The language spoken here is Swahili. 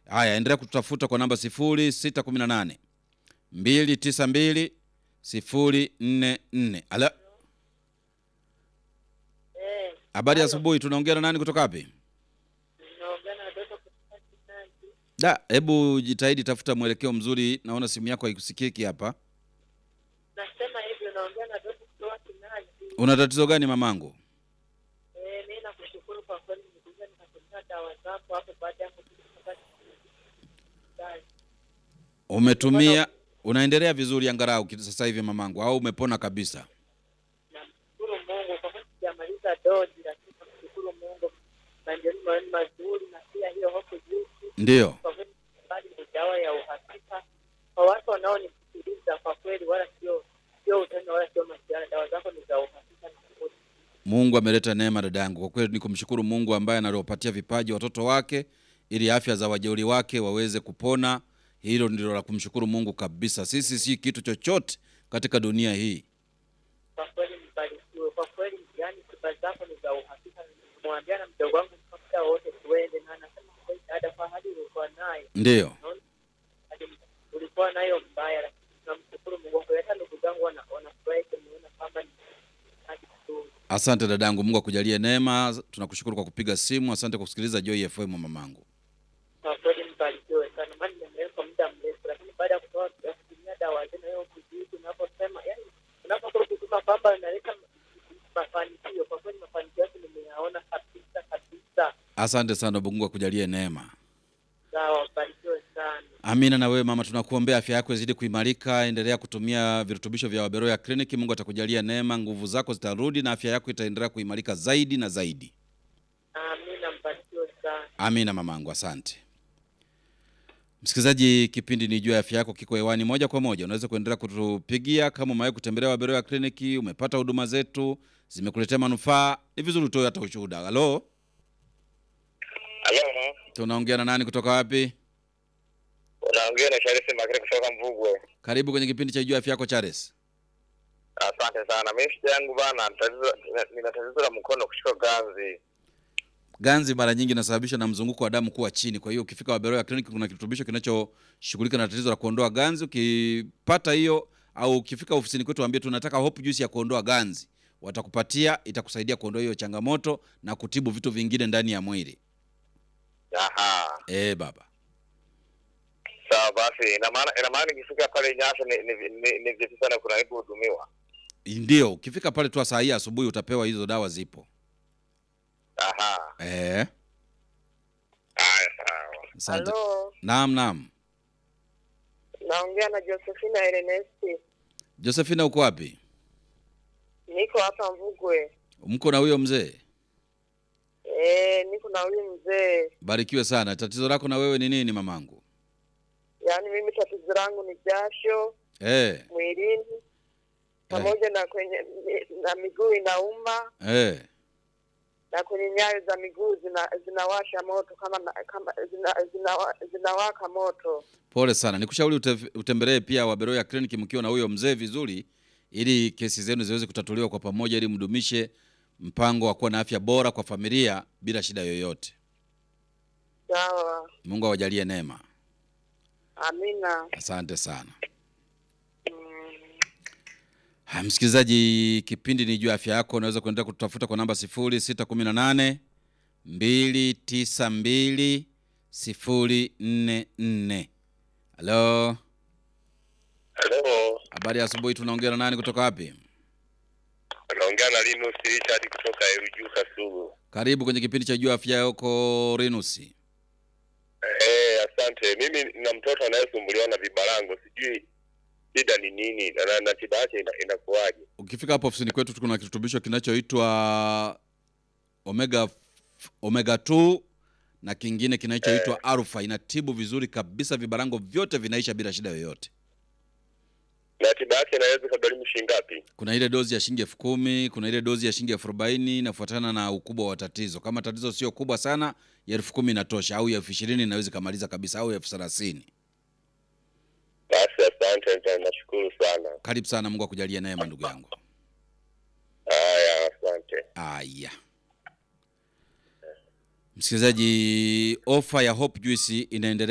Haya, endelea kututafuta kwa namba 0618 292 044. Ala, Eh, habari ya asubuhi. Tunaongea na nani kutoka wapi? naongea na watoto kutoka Kinandi. Da, hebu jitahidi tafuta mwelekeo mzuri. Naona simu yako haikusikiki hapa. Nasema hivyo naongea na watoto kutoka Kinandi. Una tatizo gani mamangu? Eh, mimi nakushukuru kwa kweli nilikuja nikatumia dawa zako hapo baada ya kutoka Umetumia, unaendelea vizuri angalau ki- sasa hivi mamangu, au umepona kabisa? Namshukuru Mungu kwa kweli sijamaliza dozi, lakini namshukuru Mungu maendeleo ni mazuri, na pia hiyo hofu juzi Ndiyo. kwa kweli bali ni dawa ya uhakika kwa watu wanaonisikiliza. Kwa kweli wala sio sio utani wala sio masiara, dawa zako ni za uhakika na kweli. Mungu ameleta neema dada yangu. Kwa kweli ni kumshukuru Mungu ambaye analopatia vipaji watoto wake ili afya za wajeuri wake waweze kupona. Hilo ndilo la kumshukuru Mungu kabisa. Sisi si kitu chochote katika dunia hii. kwa kweli mbarikiwe. Kwa kweli yani tiba zako ni za uhakika. Nimwambia na mdogo wangu muda wote tuende, na anasema kweli dada, kwa hali ulikuwa nayo Ndiyo. naona hali ulikuwa nayo mbaya, lakini tunamshukuru Mungu. Kwa hata ndugu zangu wana- wanafurahi kuniona kwamba ni hali nzuri. Asante dadangu, Mungu akujalie neema. Tunakushukuru kwa kupiga simu. Asante kwa kusikiliza Joy FM mamangu. Kwa kweli mbarikiwe sana, maana nimeendelea kwa muda mrefu, lakini baada ya kutoa ya kutumia dawa zenu hiyo kujibu, unaposema yani, unapokuwa kusema kwamba inaleta mafanikio, kwa kweli mafanikio yake nimeyaona kabisa kabisa. Asante sana, Mungu akujalie neema. Sawa, mbarikiwe sana. Amina. Na wewe mama, tunakuombea afya yako izidi kuimarika. Endelea kutumia virutubisho vya Waberoya Clinic. Mungu atakujalia neema, nguvu zako zitarudi na afya yako itaendelea kuimarika zaidi na zaidi. Amina, mbarikiwe sana. Amina mamangu, asante. Msikilizaji, kipindi ni juu ya afya yako kiko hewani moja kwa moja. Unaweza kuendelea kutupigia kama umewahi kutembelea Waberoya Kliniki, umepata huduma zetu zimekuletea manufaa, ni vizuri utoe hata ushuhuda. Halo, Halo, tunaongea na nani kutoka wapi? unaongea na Sharisi Makere kutoka Mvugwe. Karibu kwenye kipindi cha juu ya afya yako Charles. Asante sana. Mimi shida yangu bana, tatizo nina- nina tatizo la mkono kushika ganzi. Ganzi mara nyingi inasababishwa na mzunguko wa damu kuwa chini. Kwa hiyo ukifika Waberoya Clinic kuna kirutubisho kinachoshughulika na tatizo la kuondoa ganzi. Ukipata hiyo au ukifika ofisini kwetu waambie tunataka Hope Juice ya kuondoa ganzi, watakupatia, itakusaidia kuondoa hiyo changamoto na kutibu vitu vingine ndani ya mwili. Aha, Eh baba, sawa basi. Ina maana ina maana nikifika pale Nyasa ni ni, ni, ni vipi sana kuna kuhudumiwa. ndio ukifika pale tu saa hii asubuhi utapewa hizo dawa, zipo. Aha, Eh, haya sawa. asante. Halo, Naam, naam. naongea na Josephina Ernesti, Josephina, uko wapi? niko hapa Mvugwe. Mko na huyo mzee? Eh, niko na huyu mzee. Barikiwe sana. Tatizo lako na wewe ni nini mamangu? Yaani mimi tatizo langu ni jasho Eh, mwilini pamoja na kwenye na miguu inauma eh. na kwenye nyayo za miguu zina, zinawasha moto kama na- kama zina, zina, zinawaka moto. Pole sana, nikushauri ute- utembelee pia Waberoya Clinic mkiwa na huyo mzee vizuri, ili kesi zenu ziweze kutatuliwa kwa pamoja, ili mdumishe mpango wa kuwa na afya bora kwa familia bila shida yoyote. Sawa, Mungu awajalie neema. amina. Asante sana. Mm. Ha, msikilizaji, kipindi ni juu ya afya yako. Unaweza kuendelea kututafuta kwa namba 0618 292 044. Halo, Halo, habari ya asubuhi. Tunaongea na nani kutoka wapi? unaongea na Linus Richard kutoka Eruju Kasugu. Karibu kwenye kipindi cha juu ya afya yako Rinusi. Eh, asante. Mimi na mtoto anayesumbuliwa na vibarango, sijui shida ni nini na, na, na tiba yake ina, inakuwaje? Ukifika hapo ofisini kwetu kuna kirutubisho kinachoitwa omega omega 2 na kingine kinachoitwa alpha. Inatibu vizuri kabisa, vibarango vyote vinaisha bila shida yoyote. Na tiba yake inaweza kugharimu shilingi ngapi? Kuna ile dozi ya shilingi elfu kumi kuna ile dozi ya shilingi elfu arobaini inafuatana na ukubwa wa tatizo. Kama tatizo sio kubwa sana, ya elfu kumi inatosha, au ya elfu ishirini inaweza ikamaliza kabisa, au elfu thelathini. Basi asante, nita- nashukuru sana. Karibu sana, Mungu akujalie neema ndugu yangu. Haya, asante. Aya, msikilizaji, ofa ya Hope Juice inaendelea.